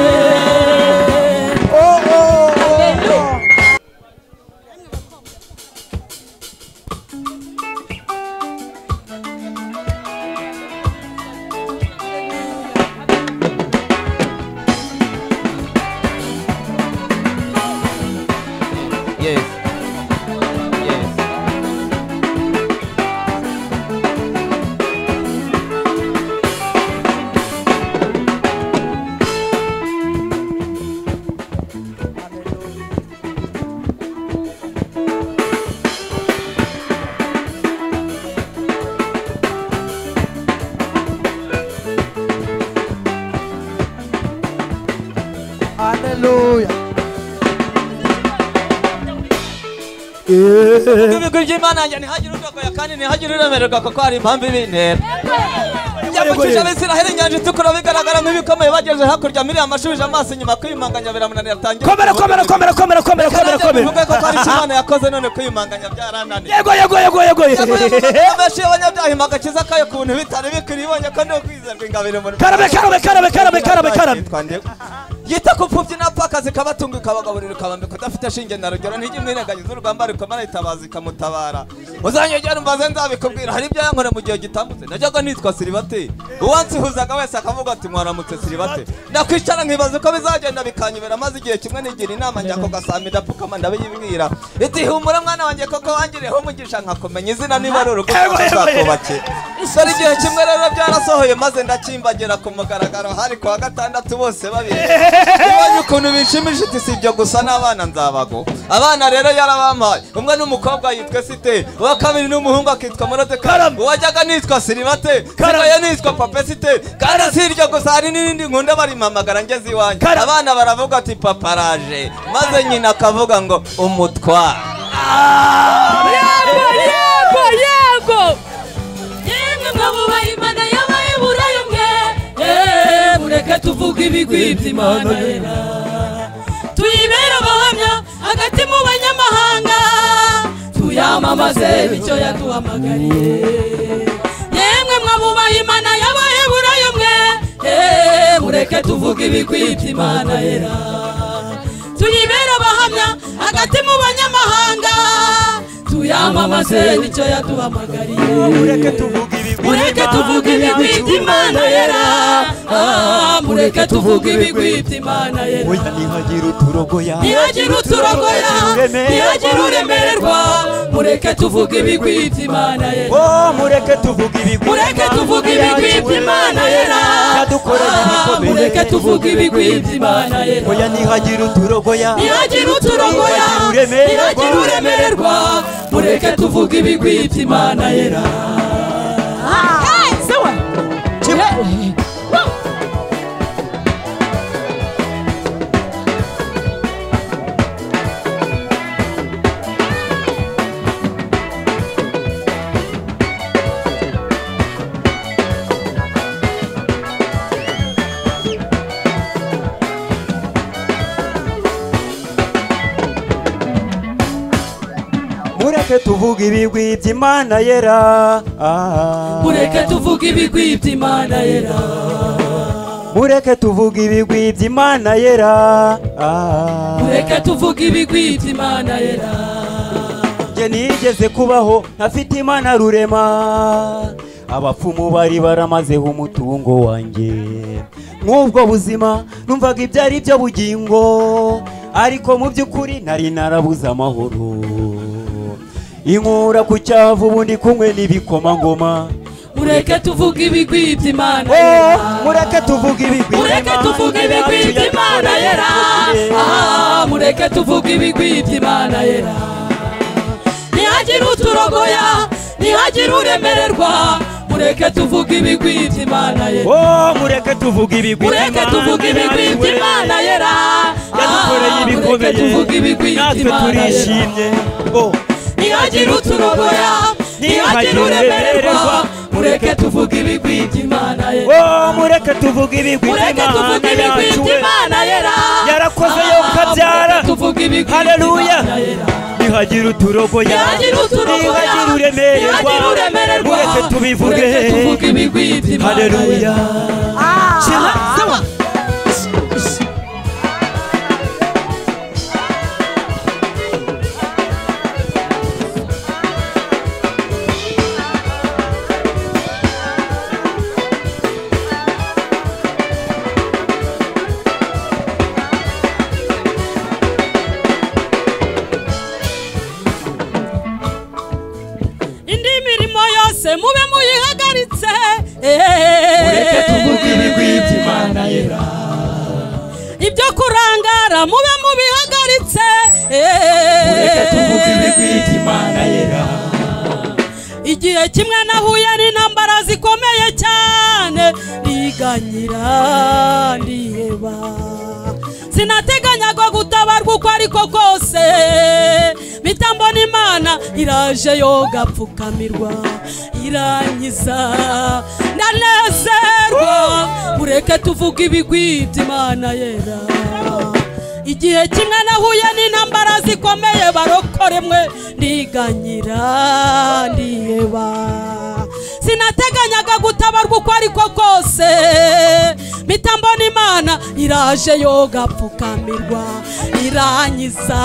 Yes. Yes. ibigwi by'imana yanjye ntihagire udokoya kandi ntihagire uremererwa kuko hari impamvu ibintera yavukije abisiraheli inyanja itukura bigaragaramo ibikomeye bageze hakurya miriya amashubije amaso inyuma kwiyumanganya biramunanira atangira komera komera komera komera komera komera komera bivuge ko hari icyo imana yakoze none kwiyumanganya byarananiye yego yego yego yego benshi y'abanyabyaha ima agakiza kayo ku bintu bitari bikwiriye ibonye ko ni ukwizerwa ingabire mu karabe karabe karabe karabe karabe karabe yita ku pfubyi n'apfakazi ikabatunga ikabagaburira ikabambika udafite shinge na rugero ntijya imwirengagiza urugamba rikomara itabaza ikamutabara uzanyegera umbaze nzabikubwira hari ibyo yankora mu gihe gitambutse najyaga nitwa silibate uwansihuzaga wese akavuga ati mwaramutse silibate nakwicara nkibaza uko bizagenda bikanyobera maze igihe kimwe nigira inama njya ku gasambi ndapfukama ndabiyibwira iti humura mwana wanjye koko wangiriyeho umugisha nkakumenya izina niba ari urugo uzakubakira dore igihe kimwe rero byarasohoye maze ndakimbagira ku mugaragaro hari ku wa gatandatu bose babiri Ubonye ukuntu bishimishije iti si ibyo gusa n'abana nzabago abana rero yarabampaye umwe n'umukobwa yitwa site uwa kabiri n'umuhungu akitwa morodeka uwajyaga nitwa sirimate sigaye nitwa papesite kandi si iryo gusa hari n'irindi nkunda barimpamagara ngeze iwanjye abana baravuga ati papa araje maze nyina akavuga ngo umutwara yego yego yemwe mwabubaha imana y'abayiburayo mwe Eh, mureke tuvuge ibigwi by'imana yera tuyibera abahamya hagati mu banyamahanga tuyamamaze bityo yaduhamagariye yemwe mwabubaha imana y'abayiburayo mwe Eh, mureke tuvuge ibigwi by'imana yera tuyibera abahamya hagati mu banyamahanga tuyamamaze bityo yaduhamagariye mureke mureke tuvuge ibigwi by'imana yera Ah, mureke tuvuge ibigwi by'imana yera ntihagira uturogoya ntihagire uturogoya ntihagire uremererwa mureke tuvuge ibigwi by'imana yera Oh, mureke tuvuge ibigwi mureke tuvuge ibigwi by'imana yera yadukoreye Ah, ibikomeye. mureke tuvuge ibigwi by'imana yera oya ntihagira uturogoya ntihagire uturogoya ntihagire uremererwa mureke tuvuge ibigwi by'imana yera mureke tuvuge ibigwi by'imana yera Ah. mureke tuvuge ibigwi by'imana yera mureke tuvuge ibigwi by'imana yera Ah. mureke tuvuge ibigwi by'imana yera njye nigeze kubaho ntafite imana rurema abapfumu bari baramazeho umutungo wanjye nk'ubwo buzima numvaga ibyo ari byo bugingo ariko mu by'ukuri nari narabuze amahoro inkura ku cyavu ubundi kumwe n'ibikomangoma mureke tuvuge ibigwi by'imana Eh, yera mureke tuvuge ibigwi mureke tuvuge ibigwi by'imana yera Ah, mureke tuvuge ibigwi by'imana yera ntihagire uturogoya ntihagire uremererwa mureke tuvuge ibigwi by'imana yera Oh, mureke tuvuge ibigwi mureke tuvuge ibigwi by'imana yera yadukoreye Ah, mureke ibikomeye tuvuge ibigwi natwe by'imana yera turishimye Oh. ntihagire uturogoya ntihagire uremererwa mureke tuvuge ibigwi by'imana yera Oh, mureke tuvuge ibigwi mureke tuvuge by'imana ibigwi yacu we by'imana yera Yarakoze Ah, yonka abyara. mureke tuvuge ibigwi Haleluya. by'Imana yera. ntihagira uturogoya ntihagire uturogoya ntihagira uremererwa ntihagire uremererwa mureke tubivuge mureke tuvuge ibigwi by'imana haleluya yera indi mirimo yose mube muyihagaritse mureke tuvuge ibigwi by'imana yera ibyo kurangara mube mubihagaritse mureke tuvuge ibigwi by'imana yera igihe kimwe nahuye n'intambara zikomeye cyane ndiganyira ndiheba sinateganyaga gutabarwa uko ariko kose mitambona imana iraje yo gapfukamirwa irangiza ndanezerwa ureke tuvuge ibigwi by'imana yera igihe kimwe nahuye n'intambara zikomeye barokore mwe ndiganyira ndiheba sinateganyaga gutabarwa uko ariko kose mitambona imana iraje yo gapfukamirwa iranyiza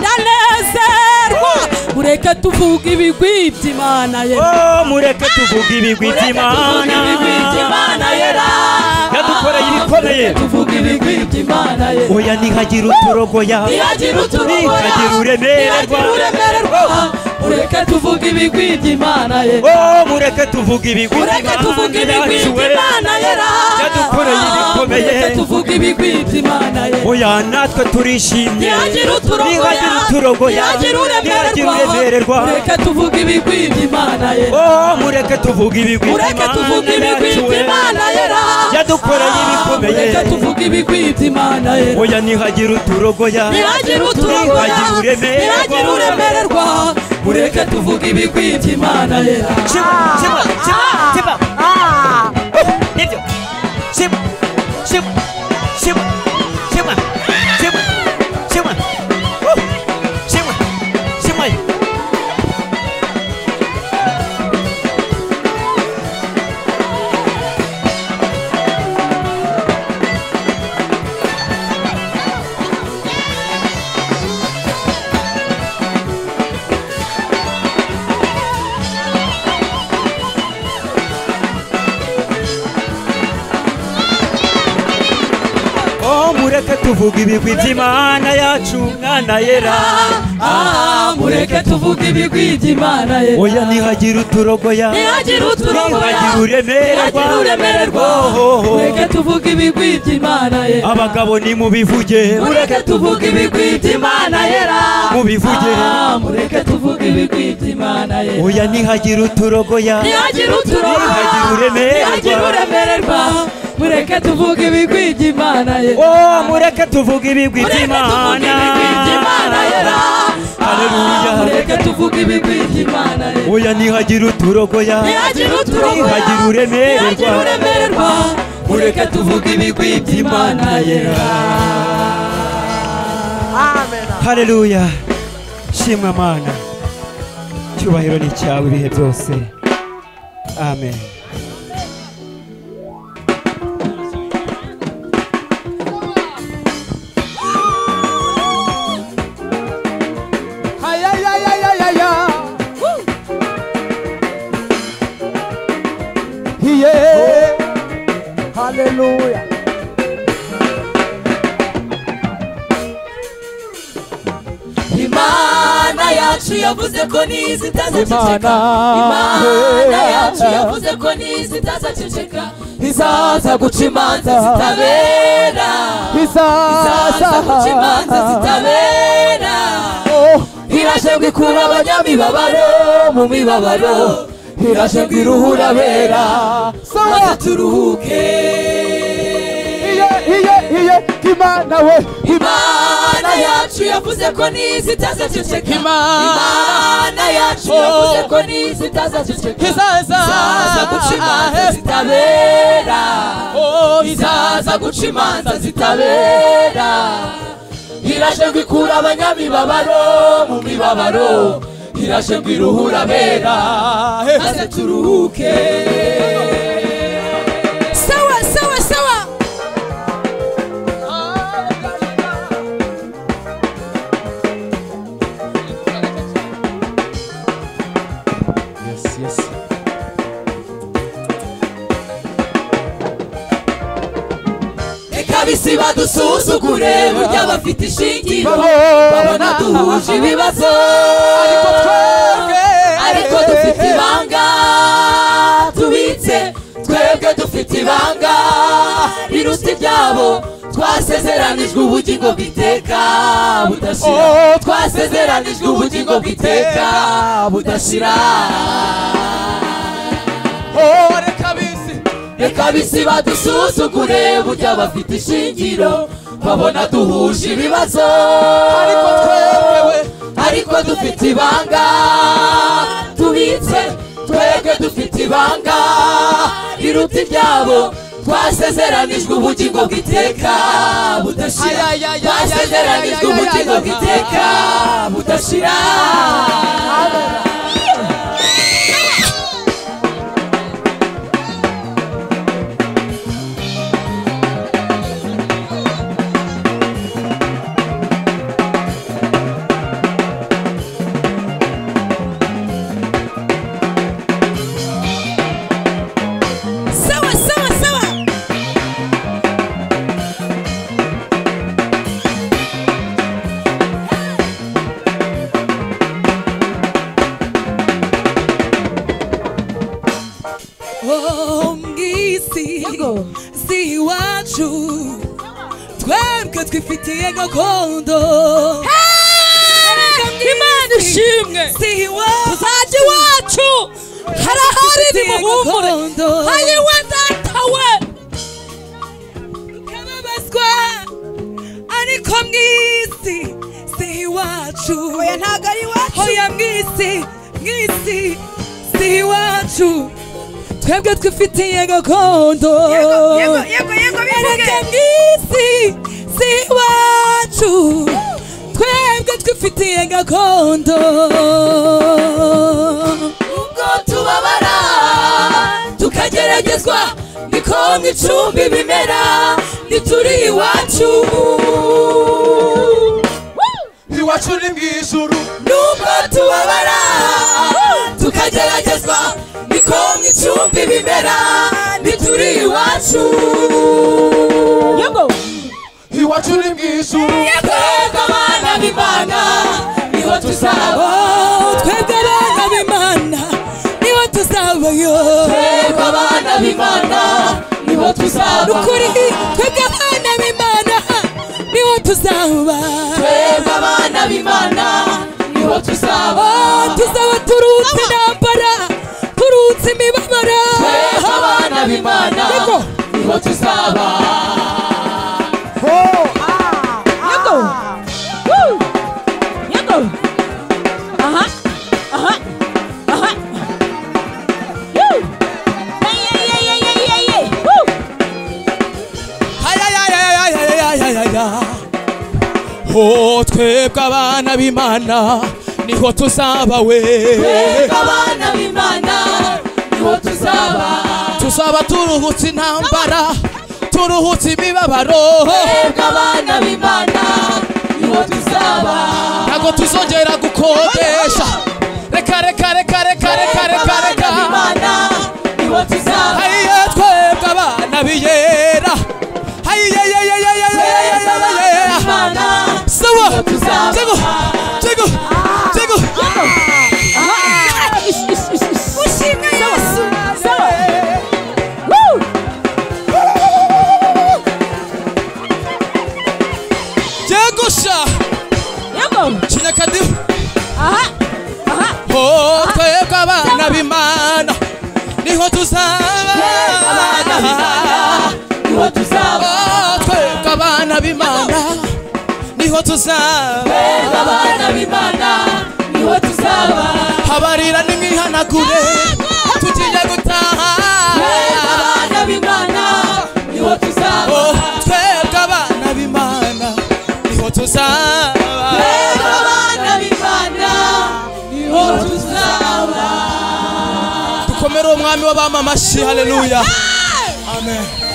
ndanezerwa mureke tuvuge ibigwi by'imana ye Oh, mureke tuvuge ibigwi by'imana yadukoreye ibikomeye tuvuga ibigwi by'imana ye oya ntihagira utorogoya ntihagira uturogoya ntihagira uremererwa ntihagira uremererwa ureke tuvuge ibigwi by'imana ye Oh, mureke tuvuge ibigwi ureke tuvuge ibigwi by'imana ye ra yadukoreye ibikomeye ureke tuvuge ibigwi by'imana ye oya natwe turishimye ntihagira uturogoya ntihagira uturogoya ntihagira ntihagira uremererwa uremererwa ureke tuvuge ibigwi by'imana ye Oh, mureke tuvuge ibigwi ureke by'Imana tuvuge ibigwi yacu, by'imana ye ra Yadukoreye ibikomeye. ureke tuvuge ibigwi by'imana ye oya ntihagira uturogoya ntihagire uturogoya Ntihagira uremererwa. ntihagire uremererwa mureke tuvuge ibigwi by'imana yera Shiba, shiba, shiba, shiba. Nibyo. Shiba, shiba, shiba, shiba, shiba, shiba. Woo. Shiba, shiba. Oh, mureke tuvuge ibigwi by'imana yacu mwana yera Ah, mureke tuvuge ibigwi by'imana yera oya ntihagira uturogoya ntihagire uturogoya Ntihagira uremererwa. ntihagire uremererwa Oh. mureke tuvuge ibigwi by'imana yera abagabo nimubivuge mureke tuvuge ibigwi by'imana yera Mubivuge. Ah, mureke tuvuge ibigwi by'imana yera oya ntihagira uturogoya ntihagira uturogoya Ntihagira uremererwa. ntihagira uremererwa mureke tuvuge ibigwi by'imana ye Oh, mureke tuvuge mureke ibigwi tuvuge by'imana ibigwi by'imana yera Haleluya. mureke tuvuge ibigwi by'imana ye oya ntihagira uturogoya ntihagira uturogoya Ntihagira uremererwa. ntihagira uremererwa mureke tuvuge ibigwi by'imana yera haleluya shimwa mana cyubahiro ni cyawe ibihe byose amen Yeah. Hallelujah. imana yacu yavuze ko ntizizaceceka Imana, imana yeah. yacu yavuze ko ntizizaceceka izaza guca imanza zitabera izaza guca imanza zitabera irashe ngo ikura abanyamibabaro mu mibabaro irashe ngo iruhura abera maze turuhuke Imana we imana yacu yavuze ko ntizizaceceka imana yacu yavuze ko ntizizaceceka izaza guca imanza zitabera izaza guca imanza zitabera irashe ngo ikura abanyamibabaro mu mibabaro irashe ngo iruhura abera maze turuhuke sawa sawa sawa Yes, yes. reka bisi badusuzugure burya bafite ishingiro babona duhuje ibibazo ariko twebwe ariko dufite ibanga tubitse twebwe dufite ibanga riruta iryabo twasezeranijwe ubugingo bw'iteka budashira twasezeranijwe ubugingo bw'iteka budashira reka bisi badusuzugure burya bafite ishingiro babona duhuje ibibazo ariko twebwe ariko dufite ibanga tubitse twebwe dufite ibanga riruta iryabo twasezeranijwe ubugingo bw'iteka budashira twasezeranijwe ubugingo bw'iteka budashira sawa sawa sawa Oh, mwisi si iwacu twebwe twifitiye gakondo imana ishimwe si iwacu tuzajya iwacu hari aho ari nimuhumure hari we data we mukababazwa ariko mwisi si iwacu oya ntabwo ari iwacu oya mwisi mwisi si iwacu twebwe twifitiye gakondo yego yego erega mwisi si iwacu twebwe twifitiye gakondo ubwo tubabara tukageragezwa niko mu icumbi bimera ntituri iwacu iwacu ni mu ijuru nubwo tubabara tukageragezwa niko mu icumbi bimera ntituri iwacu iwacu ni mu ijuru twebwe abana b'imana niho tuzaba twebwe abana b'imana nibo tuzabayo twebwe abana b'imana niho ni tuzaba ukuri twebwe abana b'imana nibo tuzaba twebwe abana b'imana niho tuzaba Oh, tuzaba turutse intambara turutse imibabaro twebwe abana b'imana Yego. niho tuzaba Yego! Woo! Yego! Aha! Aha! Aha! Woo! Hey, hey, hey, hey, hey, hey, hey! Woo! Oh, twebwe abana b'imana niho tuzaba we twebwe abana b'imana niho tuzaba tuzaba turuhutse intambara turuhutse imibabaro twebwe abana b'imana niho tuzaba ntabwo tuzongera gukodesha reka reka reka reka reka twebwe reka abana reka b'imana niho tuzaba hayiye twebwe abana b'iyera hayiye ye ye ye ye ye ye twebwe abana ye ye b'imana sawa niho tego tuzaba tego tego Ushimwe Yesu! Sawa! Woo! tego sha Yego! kinyakadimu Aha! Aha! Oh, twebwe abana b'imana niho tuzaba niho tuzaba Oh, twebwe abana b'imana niho tuzaba twebwe abana b'imana niho tuzaba habarira n'imwihanagure tugiye gutaha twebwe abana b'imana niho tuzaba Oh, twebwe abana b'imana niho tuzaba twebwe abana b'imana niho tuzaba dukomere umwami w'abamamashi haleluya amen